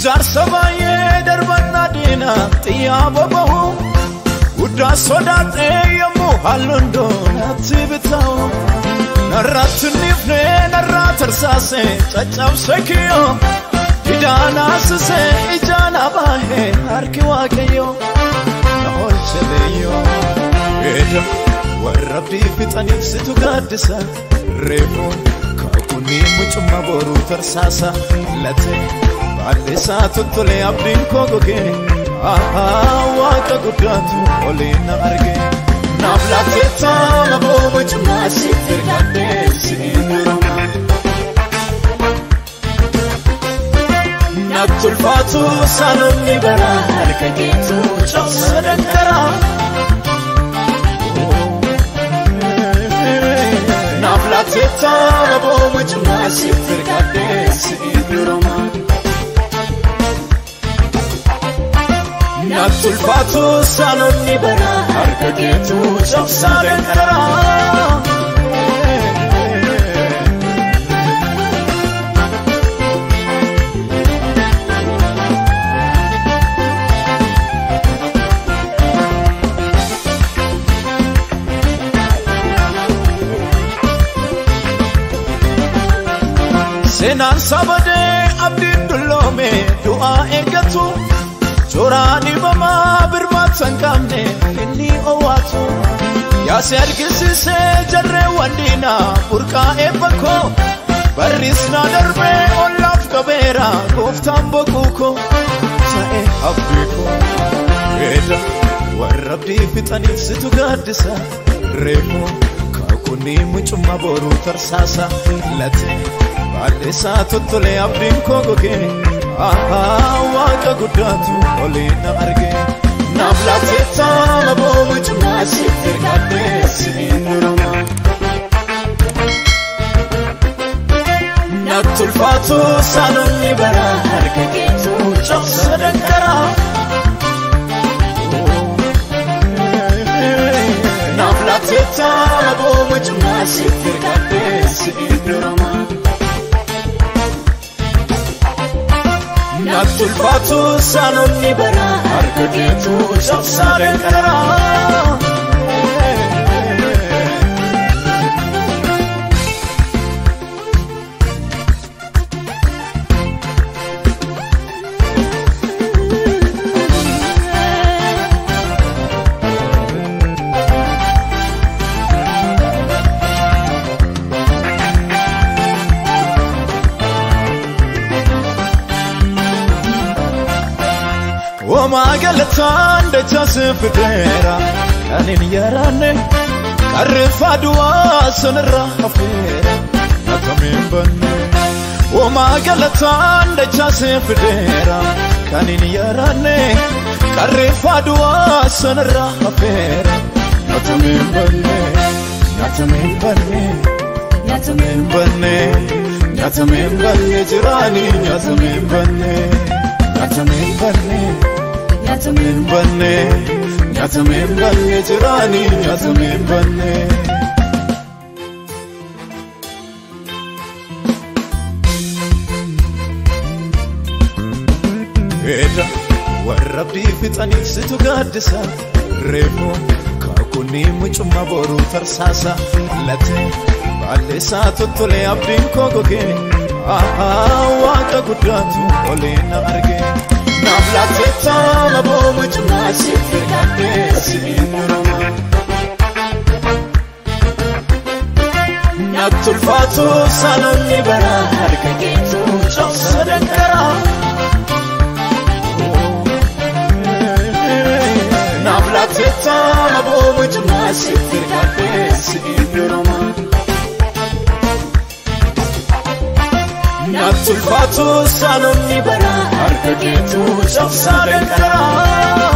jaarsa baay'ee darbannaa diina xiyyaa boba'u guddaa sodaadhee yommuu halluun doonatti bitaa'u narratti nifne narraa tarsaase caccabse kiyyoo idaan asise ijaan abaahee harki waaqayyo na oolche leeyyoo eeda warra abdii fixaniif situ gaaddisa reefuu kakunii mucumma boruu tarsaasa latee baallisaa tottolee abdiin koo gogee ahaa waaqa guddaatu olii na argee naaf laattee taama boo mucummaa siif ergadhee siin durumaa natti ulfaatu saanonni bara harka keetu cabsa danqaraa naaf laattee taama boo mucummaa siif ergadhee siin durumaa natti ulfaatu saanonni bara harka keetu cabsa danqaraa seenaan sabadee abdiin dulloome du'aa eeggatu suuraa dhibamaa birmaata hin qabne inni owwaatu yaase argisiisee jarreewwan diinaa burqaa eebba koo barrisnaa darbee ollaaf qabeera gooftaan boquu koo ta'e abdii koo eeda warra abdii fixaniif situ gaaddisa reefuu kakunii mucumma boruu tarsaasa latee baallisaa tottolee abdiin koo gogee ahaa waaqa guddaatu olii na argee naaf laattee taama boo mucummaa siif ergadhee siin durumaa natti ulfaatu saanonni bara harka keetu cabsa danqaraa naaf laattee taama boo mucummaa siif ergadhee siin durumaa natti ulfaatu saanonni bara harka keetu cabsa danqaraa Womaa galataan dachase fideera kanin yaraanne qarreeffaa du'aa sanarra hafeera nakamiin banne. Womaa galataan dachase fideera kanin yaraanne qarreeffaa du'aa sanarra hafeera nakamiin banne. Nyaatameen banne nyaatameen banne nyaatameen banne jiraanii nyaatameen banne nyaatameen banne. nyaatameen banne nyaatameen banne jiraanii nyaatameen banne. Eeda warra abdii fixaniif situ gaaddisa reefuu kakunii mucumma boruu tarsaasa latee baalleessaa tottolee abdiin koo gogee ahaa waaqa guddaatu olii na argee. naaf laattee taama boo mucummaa siif ergadhee siin durumaa. Natti ulfaatu saanonni bara harka keetu cabsa danqaraa. Naaf laattee taama boo mucummaa siif ergadhee siin durumaa. natti ulfaatu saanonni bara harka keetu cabsa danqaraa.